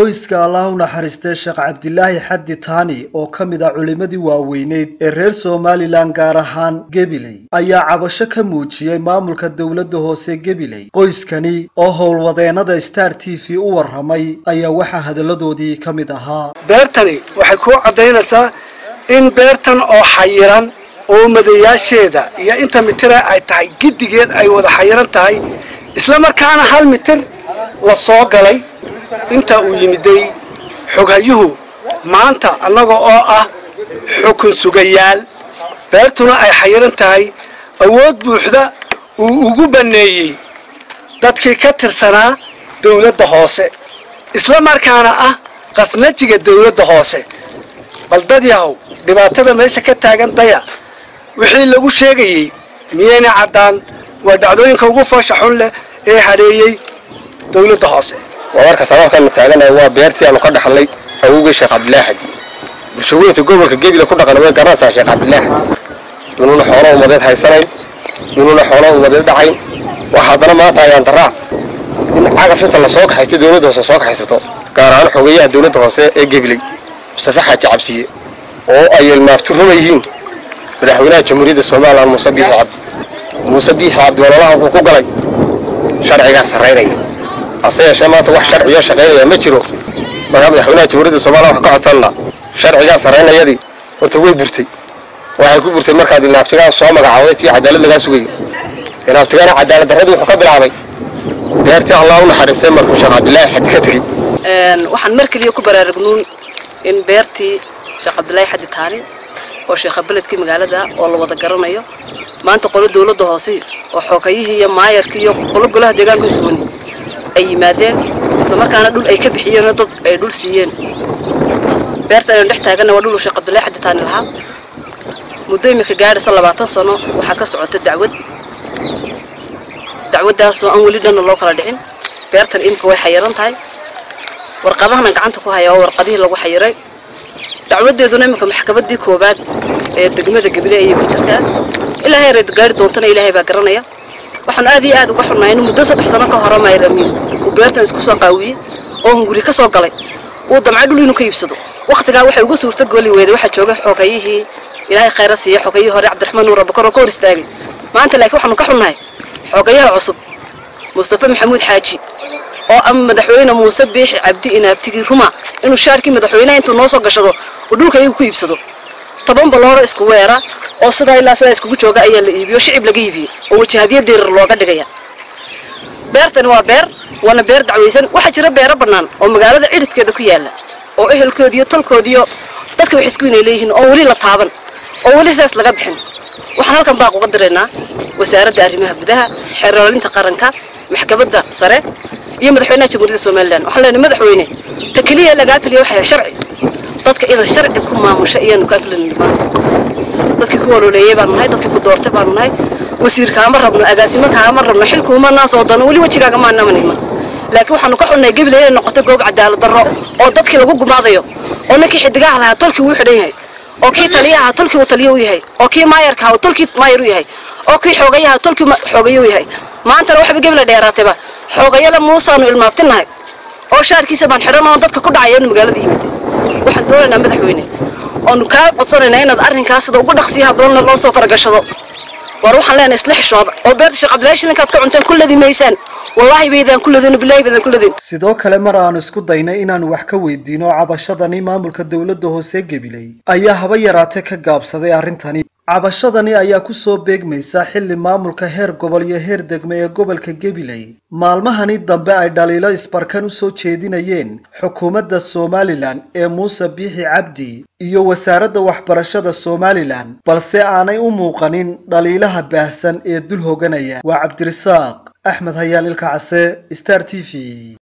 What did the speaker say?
qoyska allah u naxariistay sheekh cabdilaahi xaddi taani oo ka mid ah culimmadii waaweyneyd ee reer somalilan gaar ahaan gebiley ayaa cabasho ka muujiyey maamulka dowladda hoose gebiley qoyskani oo howlwadeennada star t v u warramay ayaa waxaa hadalladoodii ka mid ahaa beertani waxay kuu caddaynaysaa in beertan oo xayiran oo madayaasheeda iyo inta mitira ay tahay giddigeed ay wada xayiran tahay isla markaana hal mitir la soo galay inta uu yimiday xoghayuhu maanta annaga oo ah xukun sugayaal beertuna ay xayiran tahay awood buuxda uu ugu banneeyey dadkii ka tirsanaa dawladda hoose isla markaana ah qasnajiga dawladda hoose bal dad yahow dhibaatada meesha ka taagan daya wixii lagu sheegayey miyayna caddaan waa dhacdooyinka ugu foosha xun leh ee hadheeyey dawladda hoose waa marka sababkana taaganahay waa beertii aanu ka dhaxlay awowgii sheekh cabdilaahi xadi bulshaweynta gobolka gebile ku dhaqan way garanaysaa sheekh cabdilaahi xadi inuuna xoolo umadeed haysanayn inuuna xoolo umadeed dhacayn waa haddana maanta ayaan daraa in cagaf inta la soo kaxaysto dawladda hoose soo kaxaysato gaar ahaan xogeeyaha dawladda hoose ee gebiley mustafe xaaji cabsiye oo ay ilmaabti ruma yihiin madaxweynaha jamhuuriyadda somalilan muuse biixi cabdi muuse biixi cabdi ololaha wuxuu ku galay sharcigaa sarraynaya hase yeeshee maanta wax sharciyo shaqaynaya ma jiro markaa madaxweynaha jamhuuriyadda somalilan waxaan ka codsannaa sharcigaa sarraynayadii horta way burtay waxay ku burtay markaad inaabtigaa soo magacawday tii cadaalad lagaa sugayo inaabtigaana cadaalad darradii wuxuu ka bilaabay beertii allah u naxariistay markuu sheekh cabdilaahi xadi ka tegey waxaan mar keliya ku baraarugnuun in beertii sheekh cabdilaahi xadi taani oo sheekha beledkii magaalada oo la wada garanayo maanta qolo dawladda hoose oo xookayihii iyo maayarkii iyo qolo golaha deegaanka iswani ay yimaadeen isla markaana dhul ay ka bixiyeenoo dad ay dhul siiyeen beerta aynu dhex taaganna waa dhul uu sheekh cabdilaahi xadi taani lahaa muddo imika gaadhaysa labaatan sano waxaa ka socota dacwad dacwaddaasoo aan weli dhanna loo kala dhicin beertan imika way xayiran tahay warqadahana gacanta ku haya oo warqadihii lagu xayiray dacwadeeduna imika maxkamaddii koowaad ee degmada gebile ayay ku jirtaa ilaahay reed gaari doontana ilaahay baa garanaya waxaan aad iyo aad uga xunnahay inuu muddo saddex sano ka hore mayr amiin uu beertan isku soo qaawiyey oo hunguri ka soo galay uu damcay dhul inuu ka iibsado wakhtigaa waxay ugu suurto gooli weyday waxaa joogay xoogayihii ilaahay khayra siiya xoogayihii hore cabdiraxmaan nuur abakar oo ka hor istaagay maanta laakiin waxaanu ka xunnahay xoogayaha cusub mustafe maxamuud xaaji oo ama madaxweyne muuse biixi cabdi inaabtigii ruma inuu shaarkii madaxweyneha intuu noo soo gashado uu dhulka iyagu ku iibsado toban balooro isku weera oo sidaa ilaa sidaa iskugu jooga ayaa la iibiyo shicib laga iibiyey oo wajahadyo dirir looga dhigaya beertani waa beer waana beer dacwaysan waxaa jira beero bannaan oo magaalada cidhifkeeda ku yaalla oo ehelkoodiyo tolkoodiyo dadka wax isku inay leeyihiin oo weli la taaban oo weli sidaas laga bixin waxaan halkan baaq uga diraynaa wasaaradda arrimaha gudaha xeroolinta qaranka maxkamadda sare iyo madaxweynaha jamhuuriyadda somalilan waxaan leenahay madaxweyne ta keliya lagaa filiya waxay sharci dadka inaad sharci ku maamusha iyaanu kaa filanayno maanta dadkii ku waloleeyey baanu nahay dadkii ku doortay baanu nahay wasiir kaama rabno agaasimo kaama rabno xilkuuma naas oo dano weli wejigaaga maanamanayma laakiin waxaanu ka xunnahay gebile inay noqoto goob cadaalad darro oo dadkii lagu gumaadayo oo ninkii xidigaha lahaa tolkii wuu xidhan yahay oo kii taliyaha tolkii uu taliyo u yahay oo kii maayarka uu tolkii maayar u yahay oo kii xoogayaha tolkii xoogayo u yahay maantana waxba gebile dheeraatayba xoogayala muusaanu ilmaabtinahay oo shaarkiisa baan xidhan oo dadka ku dhacaya inu magaalada yimid waxaan doonaynaa madaxweyne oonu kaa codsanaynaa inaad arrinkaas sida ugu dhaqsiyaha badanna loo soo faragashado war waxaan leenahay isla xishooda oo beerta sheekh cabdillahi shilinkaad ka cunteen ku ladi maysaan wallaahi baydaan ku ladin bilaahi baydaan ku ladin sidoo kale mar aanu isku daynay inaanu wax ka weydiino cabashadani maamulka dowladda hoose gebiley ayaa haba yaraatee ka gaabsaday arrintani cabashadani ayaa ku soo beegmaysa xilli maamulka heer gobol iyo heer degme ee gobolka gebiley maalmahani dambe ay dhaliilo isbarkan u soo jeedinayeen xukuumadda somalilan ee muuse biixi cabdi iyo wasaaradda waxbarashada somalilan balse aanay u muuqanin dhaliilaha baahsan ee dul hoganaya waa cabdirisaaq axmed hayaan ilka case star t v